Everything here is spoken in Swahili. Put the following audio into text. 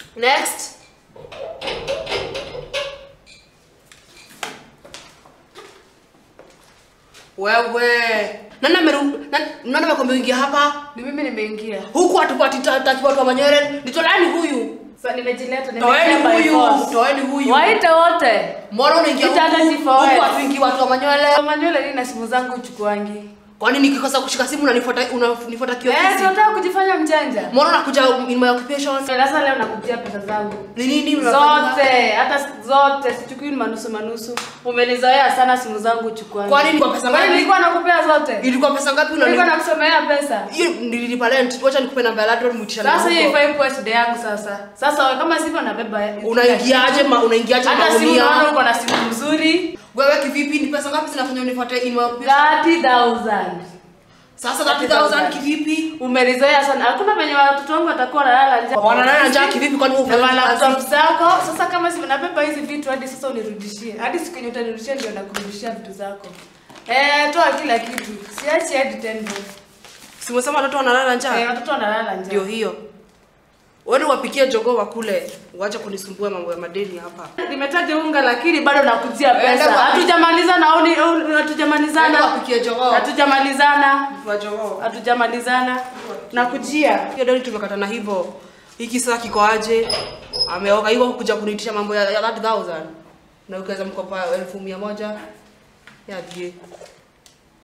Next. Wewe. Nani ameru nani nani amekwambia uingie hapa? Ni mimi nimeingia. Huku hatupati taki watu wa Manyere. Nitolani huyu. Sasa nimejileta Toeni nimeingia by huyu. force. Toeni huyu. Waite wote. Mbona unaingia huku? Mtandati for Huku wewe. hatuingii watu wa Manyere. Manywele nini na simu zangu uchukuangi? Kwani nikikosa kushika simu unanifuata unanifuata Eh, kiofisi? si unataka kujifanya mjanja? Mbona unakuja in my occupation? Sasa leo nakutia pesa zangu. Ni nini unafanya? Zote, hata zote sichukui manusu manusu. Umenizoea sana simu zangu uchukuangi. Kwani ni kwa pesa Kwani ngapi? nilikuwa nakupea zote? Ilikuwa pesa ngapi Nilikuwa unani? nakusomea pesa. Hiyo nililipa rent. Wacha nikupe namba ya landlord muitisha Sasa hiyo huko. ifai kuwa shida yangu sasa. Sasa wewe kama sivyo nabeba. Unaingiaje ma unaingiaje Hata simu naona magunia? uko na simu nzuri. Wewe kivipi? Ni pesa ngapi zinafanya unifuate in my occupation? 30,000. Sasa 30000 kivipi? Umelizoea sana. Hakuna venye watoto wangu watakuwa wanalala njaa. Wanalala njaa kivipi kwani wewe Na ufanye laptop kazi? zako. Sasa kama si nabeba hizi vitu hadi sasa unirudishie. Hadi siku yenye utanirudishia ndio nakurudishia vitu zako. Eh, toa kila kitu. Siachi hadi 10 bob. Si umesema watoto wanalala Eh, njaa? watoto wanalala njaa. Ndio hiyo. Wewe wapikie jogoo wakule. Uache kunisumbua mambo ya madeni hapa. Nimetaja unga lakini bado nakujia Enda pesa. kwa- Hatujamalizana au ni- au Nani hatujamalizana. wapikie jogoo? Hatujamalizana. Wa jogoo. Hatujamalizana. Nakujia. Hiyo deni tumekatana hivyo. Hiki sasa kiko aje? Ameoga hivyo kuja kuniitisha mambo ya ya 30000. Na ukaweza mkopa elfu mia moja. Ya die.